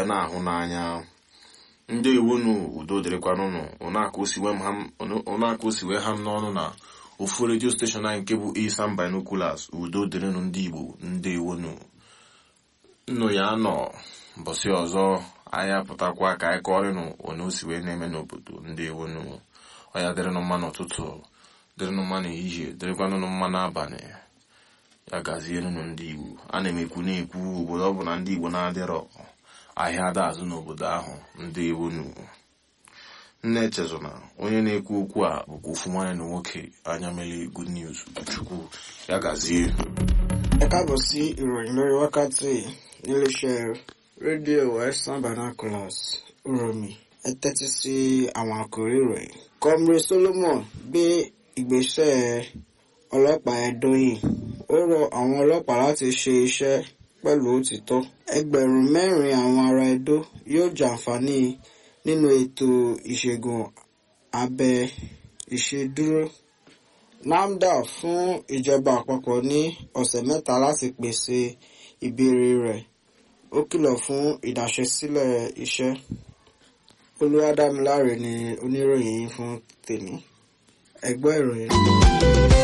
na-ahụ n'anya ndị iwunu udo dịrịkwanụnụ ụnaka osiwe ha m n'ọnụ na ofu redio steshọn anyị nke bụ Isam Binoculars udo dịrịnụ ndị Igbo ndị iwunu nnụ ya nọ mbọsị ọzọ anyị apụtakwa ka anyị kọrịnụ onye o si wee na-eme n'obodo ndị iwunu ọya dịrịnụ mma n'ụtụtụ dịrịnụ mma n'ehihie dịrịkwanụnụ mma n'abalị ya gazienụ ndị Igbo a na-emekwu na-ekwu obodo ọ bụ na ndị Igbo na-adịrọ ahịa ada azụ n'obodo ahụ ndị iwunu nne echezona onye na-ekwu okwu a bụkwa ofu nwanne na nwoke anya mele good news chukwu ya gazie ẹ káàbọ̀ sí ìròyìn lórí wákàtí níléeṣẹ́ rédíò Western Binoculars uromi ẹ tẹ́tí sí àwọn àkòrí ìròyìn. Comrade Solomon gbé ìgbésẹ̀ ọlọ́pàá Ẹdó yìí ó rọ àwọn ọlọ́pàá láti ṣe iṣẹ́ pẹ̀lú òtítọ́. ẹgbẹ̀rún mẹ́rin àwọn ará Ẹdó yóò jàǹfààní nínú ètò ìṣègùn abẹ ìṣedúró. NAFDA fún ìjọba àpapọ̀ ní ọ̀sẹ̀ mẹ́ta láti pèsè ìbéèrè rẹ̀ ó kìlọ̀ fún ìdáṣẹ́sílẹ̀ iṣẹ́. Olúwadámiláre ni oníròyìn fún tèmi ẹ gbọ́ ìròyìn.